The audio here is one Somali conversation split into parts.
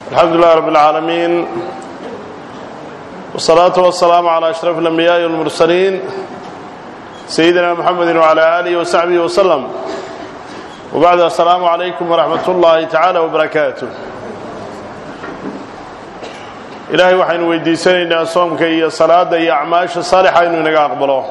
الحمد لله رب العالمين والصلاة والسلام على أشرف الأنبياء والمرسلين سيدنا محمد وعلى آله وصحبه وسلم وبعد السلام عليكم ورحمة الله تعالى وبركاته ilaahay waxaynu weydiisanaynaa soomka iyo salaada iyo acmaasha saalixa inuu inaga aqbalo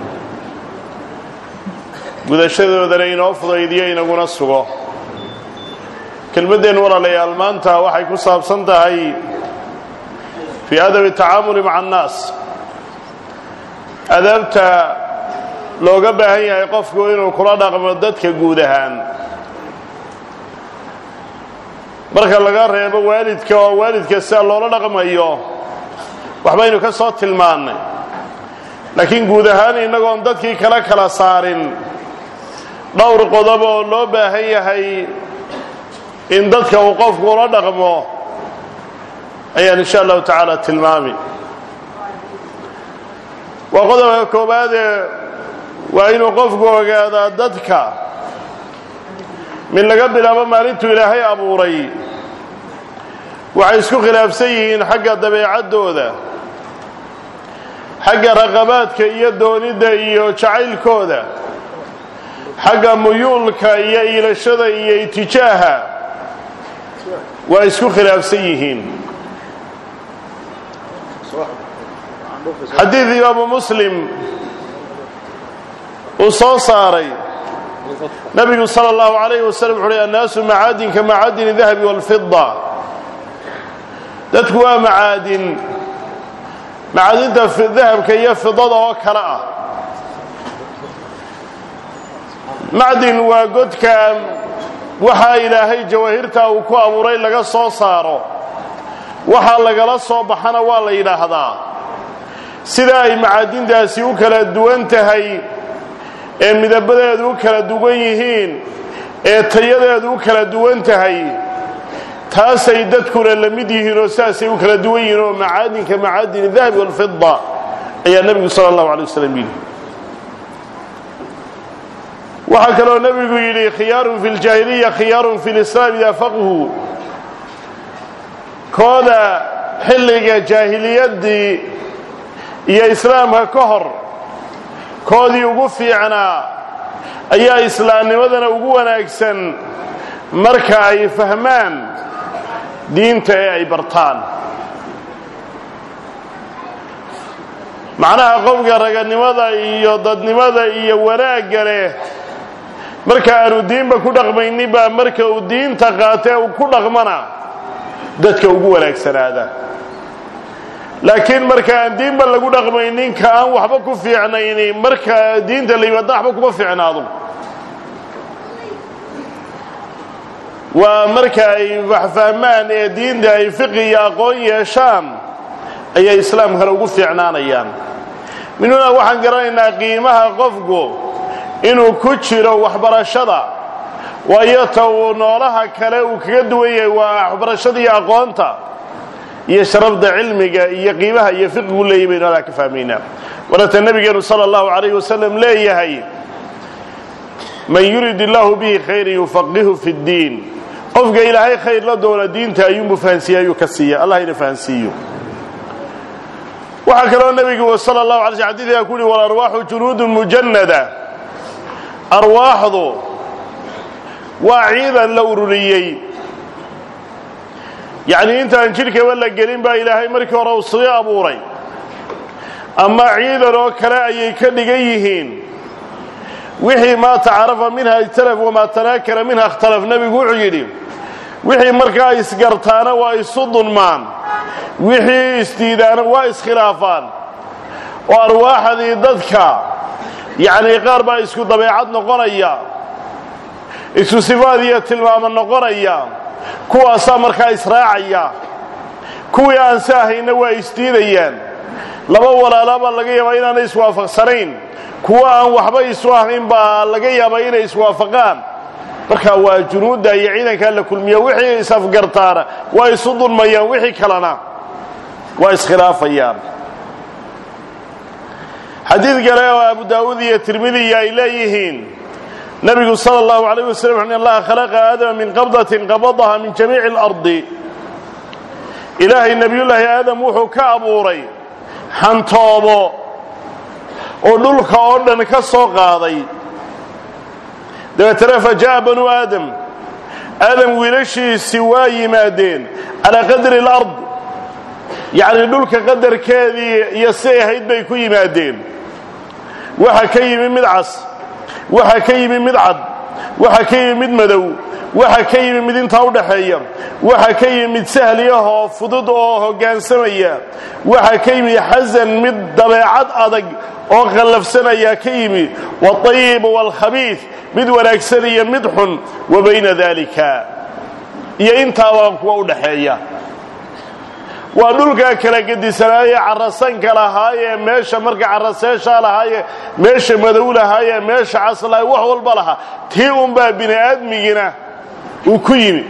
gudashadoodana inoo fudaydiyo inaguna sugo kelmaddeen walaalayaal maanta waxay ku saabsan tahay fii adabi tacaamuli maca annaas adaabta looga baahan yahay qofku inuu kula dhaqmo dadka guud ahaan marka laga reebo waalidka oo waalidka sida loola dhaqmayo waxbaynu ka soo tilmaannay laakiin guud ahaan innagoon dadkii kala kala saarin dhowr qodob oo loo baahan yahay in dadka uu qofku ula dhaqmo ayaan insha allahu tacaala tilmaami waa qodobka koowaadee waa inuu qofku ogaadaa dadka min laga bilaabo maalintuu ilaahay abuuray waxay isku khilaafsan yihiin xagga dabeecaddooda xagga raqabaadka iyo doonidda iyo jacaylkooda xagga muyuulka iyo iilashada iyo itijaaha waa isku khilaafsan yihiin xadiid imaamu muslim uu soo saaray nabigu sala allahu alayh wasalam wuxu uhi annaasu macaadin ka macaadini dahabi walfida dadku waa macaadin macaadinta dahabka iyo fidada oo kale ah macdin waa godka waxaa ilaahay jawaahirta uu ku abuuray laga soo saaro waxaa lagala soo baxana waa la yidhaahdaa sida ay macaadintaasi u kala duwan tahay ee midabadeedu u kala duwan yihiin ee tayadeedu u kala duwan tahay taasay dadkuna la mid yihiin oo sidaasay u kala duwan yihiin oo macaadinka macaadini dahabi walfida ayaa nebigu sala allahu alay wasalam yidhi waxaa kaloo nebigu yidhi khiyaarun fi ljaahiliya khiyaarun fi lislaam idaa faqhu kooda xilliga jaahiliyaddii iyo islaamka ka hor koodii ugu fiicnaa ayaa islaamnimadana ugu wanaagsan marka ay fahmaan diinta ee ay bartaan macnaha qofka raganimada iyo dadnimada iyo wanaagga leh marka aanu diinba ku dhaqmayninba marka uu diinta qaatee uu ku dhaqmana dadka ugu wanaagsanaada laakiin marka aan diinba lagu dhaqmaynin ka aan waxba ku fiicnayni marka diinta la yimaadna waxba kuma fiicnaado waa marka ay wax fahmaan ee diinta ay fiqi iyo aqoon yeeshaan ayay islaamkana ugu fiicnaanayaan minuna waxaan garanaynaa qiimaha qofku inuu ku jiro waxbarashada waayo ta uu noolaha kale uu kaga duwan yahay waa waxbarashada iyo aqoonta iyo sharafda cilmiga iyo qiimaha iyo fiqigu leeyahy baynu halaa ka fahmaynaa waata nabigeenu sala allahu alayh wasalam leeyahay man yurid illaahu bihi khayran yufaqihu fi ddiin qofka ilaahay khayr la doona diinta ayuunbu fahansiiye ayuu ka siiya allah ina fahansiiyo waxaa kaloo nebigu sala allahu alay sl xadiidkaa ku uhi walarwaaxu junuudun mujannada arwaaxdu waa ciidan la ururiyey yacnii intaan jidhkaba la gelin baa ilaahay markii hore uu sii abuuray ama ciidan oo kale ayay ka dhigan yihiin wixii maa tacarafa minha ijtalaf wamaa tanaakara minha ikhtalaf nebigu wuxuu yidhi wixii markaa isgartaana waa isu dunmaan wixii isdiidaana waa iskhilaafaan oo arwaaxdii dadka yacnii qaar baa isku dabeecad noqonaya isku sifaad iyo tilmaamo noqonaya kuwaasaa markaa israacaya kuwii aan si ahayna waa isdiidayaan laba walaalabaa laga yaabaa inaanay iswaafaqsanayn kuwa aan waxba isu ahayn baa laga yaabaa inay iswaafaqaan marka waa junuudda iyo ciidankaa la kulmiya wixii is-afgartaana waa isu dulmayaan wixii kalena waa iskhilaafayaan xadiid kale oo abu daawuud iyo tirmidiya ay leeyihiin nabigu sala allahu alayh wasalam wuxu allaha khalaqa aadama min qabdatin qabadaha min jamiici alardi ilaahay nebiyullaahi aadam wuxuu ka abuuray xantoobo oo dhulka oo dhan ka soo qaaday dabeetana fa jaa'a banuu aadam aadam wiilashiisii waa yimaadeen calaa qadri alard yacni dhulka qadarkeedii iyo siday ahayd bay ku yimaadeen waxa ka yimi mid cas waxa ka yimi mid cad waxa ka yimi mid madow waxa ka yimi mid intaa u dhaxeeya waxa ka yimi mid sahliyahoo fudud oo hoggaansamaya waxa ka yimi xasan mid dabeecad adag oo khallafsanayaa ka yimi waalayibu waalkhabiid mid wanaagsan iyo mid xun wa bayna daalika iyo intaabaa kuwa u dhaxeeya waa dhulkaa kala gedisanaaye carasanka lahaayee meesha marka caraseeshaa lahaaye meesha madow lahaayee meesha cas lahaye wax walba lahaa tii unbaa bini aadmigina uu ku yimi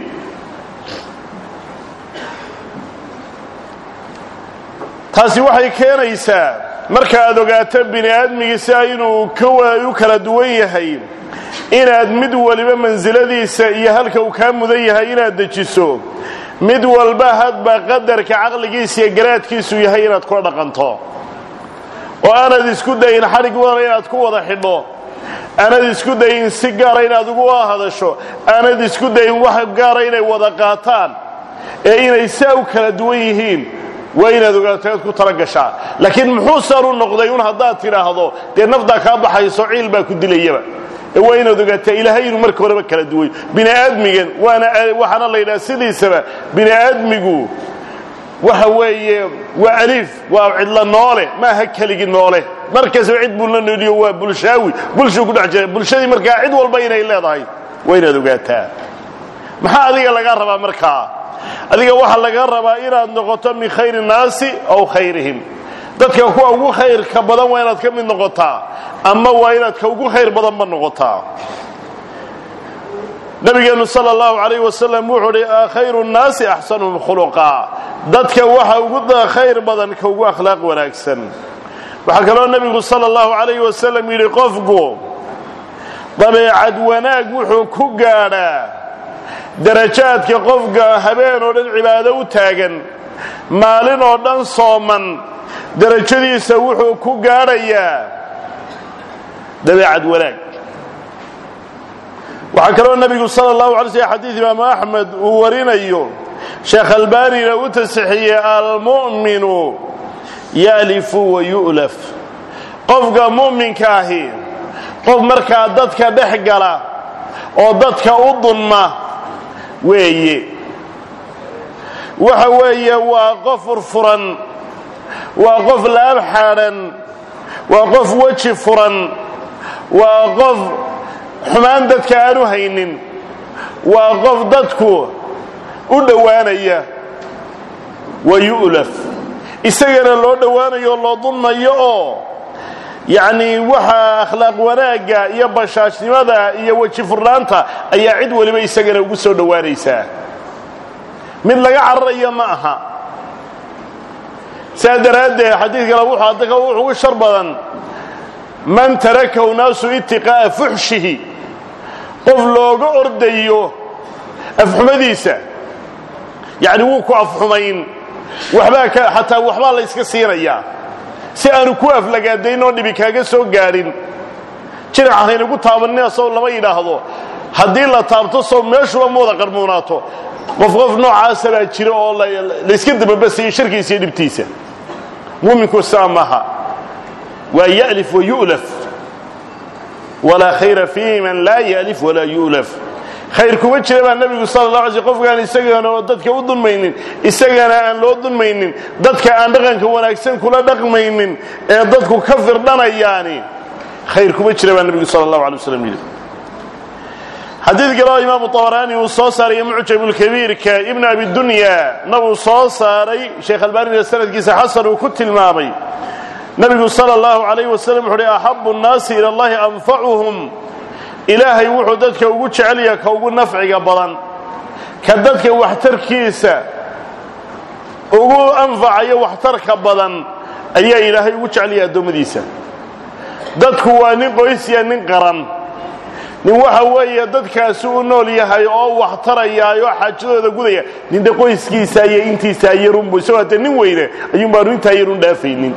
taasi waxay keenaysaa marka aad ogaato bini aadmigiisa inuu u kala duwan yahay inaad mid waliba mansiladiisa iyo halka uu kaa mudan yahay inaad dejiso mid walba hadba qadarka caqligiisa iyo garaadkiisu yahay inaad kula dhaqanto oo aanad isku dayin xadhig wadana inaad ku wada xidho aanad isku dayin si gaara inaad ugu hadasho aanad isku dayin wax gaara inay wada qaataan ee inay saa u kala duwan yihiin waa inaad ogaato inaad ku tala gashaa laakiin muxuu saan u noqday un haddaad tidhaahdo dee naftaa kaa baxayso ciil baa ku dilayaba ee waa inaad ogaataa ilaahay inuu marka horeba kala duway bini aadmigan waana waxaana la yidhaha sidiisaba bini aadmigu waxa weeye waa aliif waa cidla noole maaha keligi noole markastaba cid buu la nooliyo waa bulshaawi bulshuu ku dhex jira bulshadii markaa cid walba inay leedahay waa inaad ogaataa maxaa adiga laga rabaa markaa adiga waxaa laga rabaa inaad noqoto min khayri nnaasi aw khayrihim dadka kuwa ugu khayrka badan waa inaad ka mid noqotaa ama waa inaad ka ugu khayr badanba noqotaa nabigeenu sal اllahu alayh wasalam wuxuu hi khayru nnaasi axsanuhum khuluqa dadka waxa ugu khayr badan ka ugu akhlaaq wanaagsan waxaa kaloo nebigu sal اllahu alayh wasalam yidhi qofku dabeecad wanaag wuxuu ku gaadhaa darajaadka qofka habeen oo dhan cibaado u taagan maalin oo dhan sooman darajadiisa wuxuu ku gaadhayaa dabeecad wanaag waxaa kaloo nebigu sala allahu alay slm xadiid imaamu axmed uu warinayo sheekh albanina u tasixiyey almu'minu ya'lifu wa yu'laf qofka mu'minka ahi qof markaa dadka dhex gala oo dadka u dunma weeye waxa weeye waa qof furfuran waa qof laab xaadhan waa qof weji furan waa qof xumaan dadka aanu haynin waa qof dadku u dhowaanaya wa yu'laf isagana loo dhowaanayo loo dunmayo oo yacnii waxaa akhlaaq wanaagga iyo bashaashnimada iyo weji furnaanta ayaa cid waliba isagana ugu soo dhowaanaysaa mid laga cararayo ma aha saa daraaddeed xadiid kale wuxuu adaka wuxugu shar badan man tarakahu naasu itiqaa'a fuxshihi qof looga ordayo afxumadiisa yacni wuu ku afxumayn waxbaa ka xataa waxbaa la yska siinayaa si aanu ku aflagaadayn oo dhibi kaaga soo gaadhin jinac haynagu taabanina sow lama yidhaahdo haddii la taabto sow meeshuba ma wada qarmuunaato qof qof noocaasa baa jira oo layska dababasayay sharkiisa iyo dhibtiisa muminku saa maha waa ya'lif wa yu'laf walaa khayra fii man laa ya'lif walaa yu'laf khayr kuma jira baa nebigu sala la alay sl qofkaan isagana oo dadka u dunmaynin isagana aan loo dunmaynin dadka aan dhaqanka wanaagsan kula dhaqmaynin ee dadku ka firdhanayaani khayr kuma jira baa nebigu sala allahu alay waslam yidhi xadiid kaleo imaamu طabaraani uu soo saaray mucjamulkabiirka ibn abi dunya nabuu soo saaray sheekh albaanina sanadkiisa xasan uu ku tilmaamay nebigu sala allahu alayh wasalam wuxu uhi axabu nnaasi ila allahi anfacuhum ilaahay wuxuu dadka ugu jecelyaha ka ugu nafciga badan ka dadka waxtarkiisa ugu anfacayo waxtarka badan ayaa ilaahay ugu jecelyaha addoommadiisa dadku waa nin qoysya nin qaran nin waxa weeye dadkaasi u nool yahay oo wax tarayaay oo xaajadooda gudaya nin de qoyskiisa iyo intiisaa yarunbu isagoo hadee nin weyne ayuun baanu intaa yarun dhaafaynin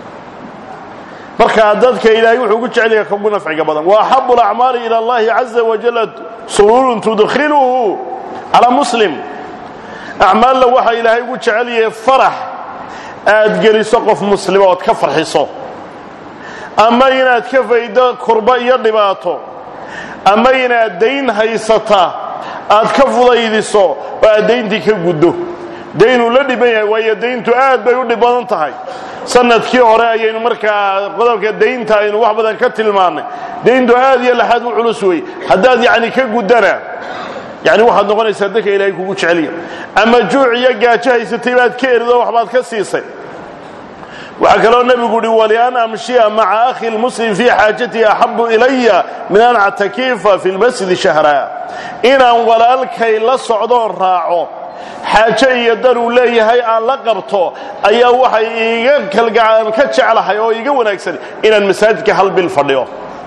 marka dadka ilaahay wuxuu ugu jecel yahay kaugu nafciga badan wa axabu alacmaali ila allahi caza wajalla sururun tudkhiluhu calaa muslim acmaalla waxaa ilaahay ugu jecel yahay farax aad geliso qof muslima ood ka farxiso ama inaad ka faydo kurba iyo dhibaato ama inaad dayn haysata aad ka fudaydiso oo aad dayntii ka guddo daynuu la dhiban yahay waayo dayntu aad bay u dhib badan tahay sanadkii hore ayaynu markaa qodobka daynta aynu wax badan ka tilmaannay dayntu aad iyo laxaad u culus wey haddaad yacni ka guddana yani waxaad noqonaysaa dadka ilaahay kugu jecelya ama juuc iyo gaajo haysatay baad ka erido waxbaad ka siisay waxaa kaloo nebigu uhi walian amshiya maca akhi lmuslim fii xaajatihi axabu ilaya min an actakifa fi lmasjidi shahra inaan walaalkay la socdoon raaco xaajo iyo dan uu leeyahay aan la qabto ayaa waxay iiga kalgacaan ka jeclahay oo iiga wanaagsan inaan masaajidka hal bil fadhiyo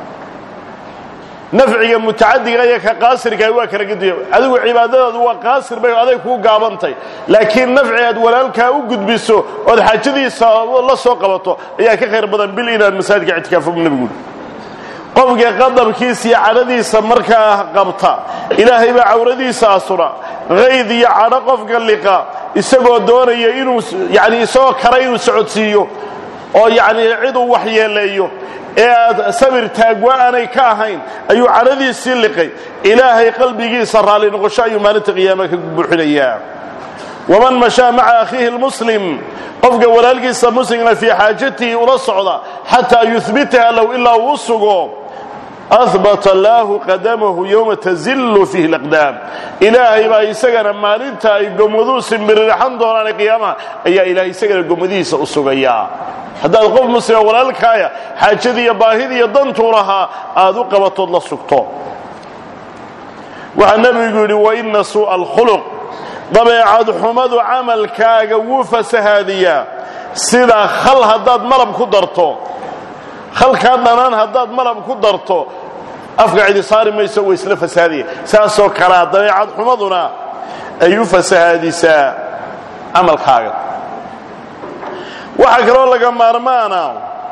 nafciga mutacadiga iyo ka qaasirkaah waa kala gediya adigu cibaadadaadu waa qaasir bay aday kuu gaabantay laakiin nafci aad walaalkaa u gudbiso ood xaajadiisa la soo qabato ayaa ka khayr badan bil inaad masaajidka ictikaafo nebigu qofka qadabkiisa iyo cadhadiisa markaa qabta ilaahay baa cawradiisa asura qayd iyo cadho qofka liqa isagoo doonaya inuu yani isagoo kara inuu socodsiiyo oo yacni ciduu waxyeeleeyo ee aad sabir taagwa aanay ka ahayn ayuu cadhadiisii liqay ilaahay qalbigiisa raalli noqosho ayuu maalinta qiyaama ka buuxinayaa waman mashaa maca akhiihi lmuslim qofka walaalkiisa muslimna fii xaajatihi ula socda xataa yuhbitaha low ilaa uu sugo ahbata allaahu qadamahu yowma tazillu fiihi laqdaam ilaahay baa isagana maalinta ay gomaduu simbirirxan doonaan qiyaamaha ayaa ilaahay isagana gomadihiisa u sugayaa haddaad qof muslima walaalkaaya xaajadii iyo baahidii iyo dantuu lahaa aad u qabatood la sugto waxaa nebigu yidhi waina suu'a alkhuluq dabeecad xumadu camalkaaga wuu fasahaadiyaa sida khal haddaad malab ku darto khalkaa dhanaan haddaad malab ku darto afka cidi saari mayso way isla fasahaadaya saasoo kalea dabeecad xumaduna ay u fasahaadisaa camalkaaga waxaa kaloo laga maarmaana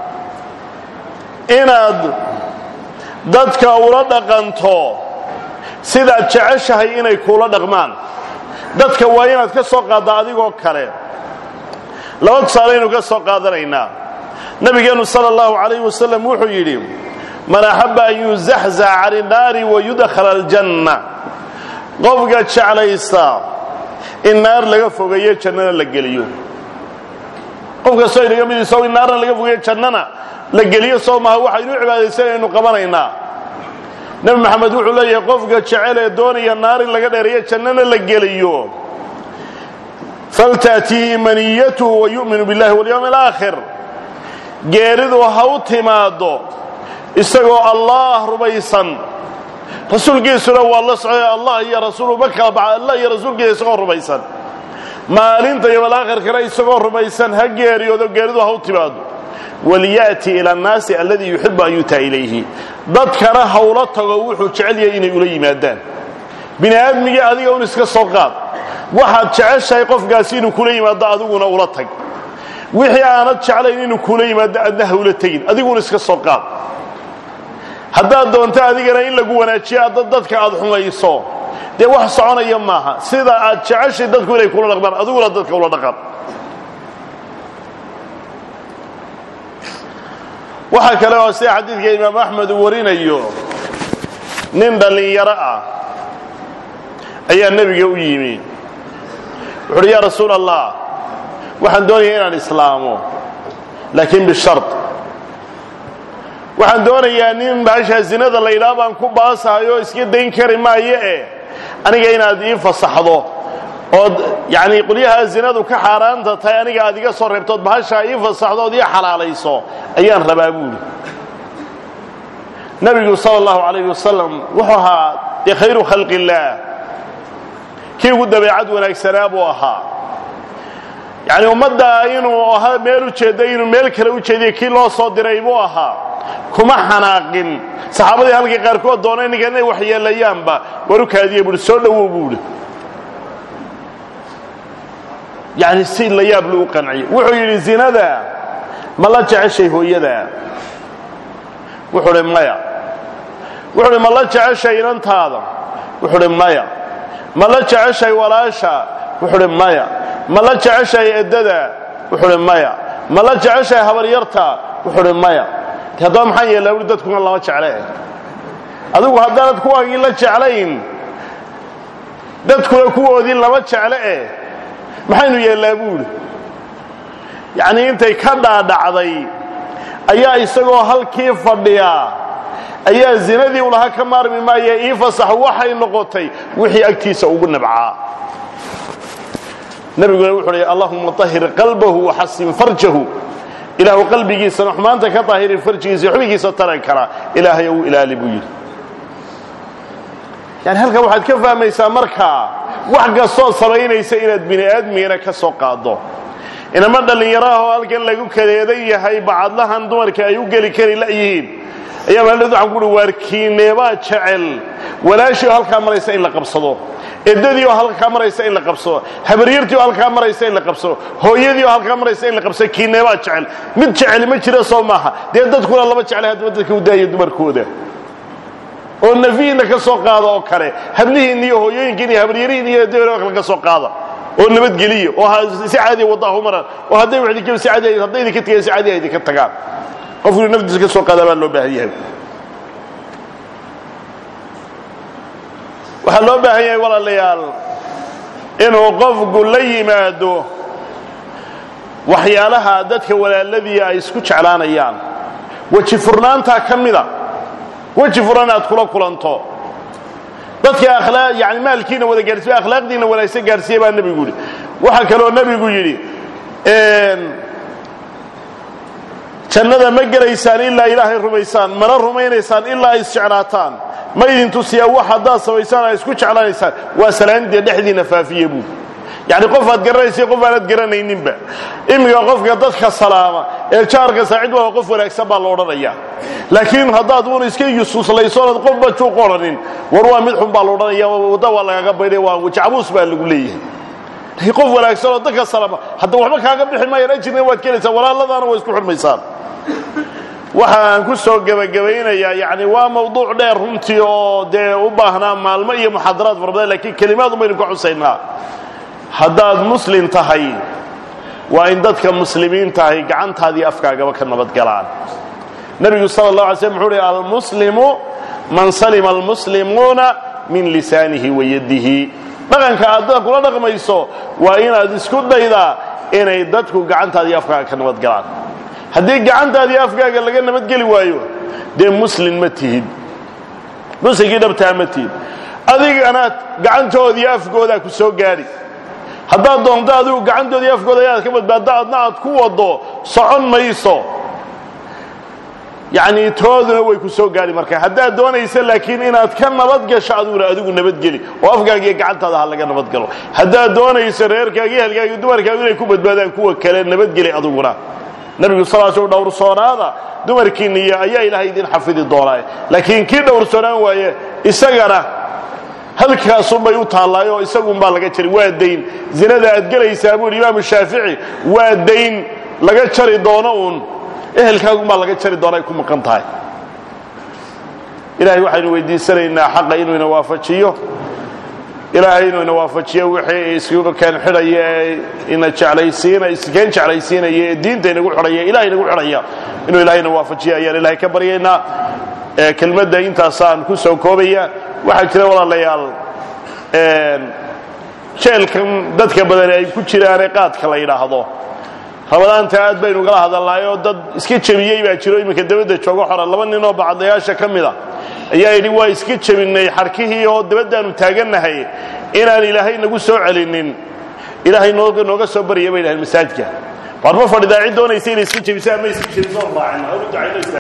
inaad dadka ula dhaqanto sidaad jeceshahay inay kuula dhaqmaan dadka waa inaad ka soo qaadda adigoo kale laba tusaalaynu ka soo qaadanaynaa nabigeennu sala allahu calayh wasalam wuxuu yidhi man axabba an yuzaxzac can innaari wayudkhala aljanna qofka jeclaysta in naar laga fogeeyo jannana la geliyo qof kastoo inaga mid isagoo in naarna laga fogeeyo jannana la geliyo soo maha waxaynu u cibaadaysanaynu qabanaynaa nebi maxamed wuxuu leeyahay qofka jecel ee doonaya naar in laga dheereeyo jannana la geliyo faltaatihi maniyatuhu wayu'minu billahi walyawmi alaakhir geeridu ha u timaaddo isagoo allah rumaysan rasuulkiisuna waa la socday allah iyo rasuulu ma kala baxa allah iyo rasuulkiisa isagoo rumaysan maalinta yomalaakhirkana isagoo rumaysan ha geeriyoodo geeridu ha u timaado waliya'ti ila annaasi alladii yuxibu an yutaa ilayhi dadkana hawla tago wuxuu jecel yahay inay ula yimaadaan bini aadmigii adiga un iska soo qaad waxaad jeceshahay qofkaasi inuu kula yimaado adiguna ula tag wixii aanad jeclayn inuu kula yimaado adna ha ula tegin adiguna iska soo qaad haddaad doonto adigana in lagu wanaajiyo adda dadka aad xumayso dee wax soconaya maaha sida aad jeceshay dadku inay kula dhaqmaan adiguna dadka ula dhaqan waxaa kale oo sida xadiidka imaam axmed uu warinayo nin dhallinyaro ah ayaa nebiga u yimi wuxu uhi yaa rasuul allah waxaan doonaya inaan islaamo laakiin bishard waxaan doonayaa nin baashaa zinada la yidhaha baan ku baasahay oo iska dayn kari maayo eh aniga inaad ii fasaxdo ood yacnii qolyahaa zinadu ka xaaraanta tahay aniga aad iga soo reebtood bahashaa ii fasaxdo ood ii xalaalayso ayaan rabaa buuli nebigu sala allahu calayh wasalam wuxuu ahaa dee khayru khalqi illaah kii ugu dabeecad wanaagsanaa buu ahaa yacni ummadda inuu ahaa meel u jeedda inuu meel kale u jeediyo kii loo soo diray buu ahaa kuma xanaaqin saxaabadii halkii qaarkood doonay ninka inay waxyeelayaanba war u kaadiye buuhi soo dhowow buuhi yacni si la yaab lou qanciyey wuxuu yidhi zinada ma la jeceshay hooyadaa wuxuu hi maya wuxuu hi ma la jeceshay inantaada wuxuu hi maya ma la jeceshay walaasha wuxuu hi maya ma la jeceshay eddada wuxuu hi maya ma la jeceshay habaryarta wuxuu hi maya haddaba maxaan yeellaa ui dadkuna lama jecle adigu haddaanad kuwaagii la jeclayn dadkuna kuwoodii lama jecle eh maxaynu yeellaa buuhi yacnii intay ka dhaadhacday ayaa isagoo halkii fadhiyaa ayaa zinadii u lahaa ka maarmi maaya ii fasax waxay noqotay wixii agtiisa ugu nabcaa nebiguna wuxuu hi allahuma طahir qalbahu waxasin farjahu ilaahu qalbigiisana xumaanta ka daahiri farjigiisa xubigiisa taran kara ilaahay u ilaali buu yidhi yani halkan waxaad ka fahmaysaa markaa wax kastoo samaynaysa inaad bini aadmigana ka soo qaado inama dhallinyaraahoo halkan lagu kadeedan yahay bacadlahan dumarka ay u geli kari layihiin ayaa maalid waxaan kuuhi waarkiineebaa jecel walaashii oo halkaa maraysa in la qabsado eddadii oo halkaa maraysa in la qabsado habaryartii oo halkaa maraysa in la qabsado hooyadii oo halkaa maraysa in la qabsado kiineebaa jecel mid jecel ma jira soo maaha dee dadkuna lama jeclay haddaba dadka u daaya dumarkooda oo nafihiinna ka soo qaada oo kale hablihiinna iyo hooyooyinkiin iyo habaryarihiin iyo eddadii oo kale ka soo qaada oo nabadgeliya oo si caadiya wadaahu maraan oo hadday wax idinka si caadi hadday idinka tagaan si caadiya idinka tagaan qofku naftiisa ka soo qaadaa baa loo baahan yahay waxaa loo baahan yahay walaalayaal inuu qofku la yimaado waxyaalaha dadka walaaladii ay isku jeclaanayaan weji furnaantaa ka mida weji furan aad kula kulanto dadka akhlaaq yani maalkiina wada gaarsiiya akhlaaqdiina wanaagsan gaarsiiya baa nebigu yidhi waxaa kaloo nebigu yidhi jannada ma gelaysaan ilaa ilaahay rumaysaan mana rumaynaysaan ilaa ay isjeclaataan ma idin tusiyaa wax haddaad samaysaan ay isku jeclaanaysaan waa salaamidee dhexdiina faafiye buu yacni qof aad garanaysa qof aanad garanayninba iminka qofka dadka salaama ee jaarka saacid waa qof wanaagsan baa la odhanayaa laakiin haddaad uun iska yusuuslaysoonad qofba juuq odhanin war waa mid xun baa la odhanaya wadda waa lagaga baydhay waa jacabuus baa lagu leeyahay qof wanaagsan oo dadka salaama hadda waxba kaaga bixi maayaan ajirna waad kelaysaa walaaladaana waa isku xurmaysaan waxa aan ku soo gebagabaynayaa yani waa mawduuc dheer runtii oo dee u baahnaa maalmo iyo muxaadaraad fara badan lakiin kelimaad ubaynu ka xusaynaa haddaad muslim tahay waa in dadka muslimiintahay gacantaadii afkaagaba ka nabadgalaan nebigu sala اllah alay slm wuxuu uhi almuslimu man salima almuslimuuna min lisaanihi wa yadihi dhaqanka aad dadka kula dhaqmayso waa inaad isku daydaa inay dadku gacantaadii afkaaga ka nabadgalaan haddii gacantaadii afkaaga laga nabadgeli waayo dee muslin ma tihid muslinkii dhabtaa ma tihid adigana gacantoodii afkoodaa ku soo gaadhi haddaad doonto adigu gacantoodii afkooda ayaad ka badbaaddo adna aad ku waddo socon mayso yacnii tooduna way ku soo gaadhi marka haddaad doonaysa laakiin inaad ka nabadgasho adiguna adigu nabadgeli oo afkaagiiyo gacantaada ha laga nabadgalo haddaad doonayso reerkaagi ehelkaagi dumarkaagu inay ku badbaadaan kuwa kale nabadgeli adiguna nebigu sal sl dhowrsoonaada dumarkiinniyo ayaa ilaahay idin xafidi doonaa laakiin kii dhowrsoonaan waaye isagana halkaasunbay u taallaayo isagunbaa laga jari waa dayn zinada aad gelaysaa buu yidhi imaamu shaafici waa dayn laga jari doono uun ehelkaagunbaa laga jari doona ay ku maqan tahay ilahay waxaynu weydiisanaynaa xaqa inuu ina waafajiyo ilaahay inuu ina waafajiyo wixii isku keen xidhaya ee ina jeclaysiina iskeen jeclaysiinaya ee diinta inagu xidhaya ilahay inagu xidhaya inuu ilahay ina waafajiyo ayaan ilahay ka baryaynaa kelmadda intaasaan ku soo koobaya waxaa jira walaalayaal jeelkan dadka badan ay ku jiraane qaadka la yidhaahdo rabadaanta aad baynu ugala hadalnaayoo dad iska jebiyey baa jiro iminka dabadda joogo xora laba ninoo bacadlayaasha ka mida ayaa yidhi waa iska jebinnay xarkihii oo dabaddaannu taagannahay inaan ilaahay nagu soo celinin ilaahay nooga soo barya bay dhahaen masaajidka waar ma fadhidaa cid doonaysa inay iska jebiso ama iska jebiso raacin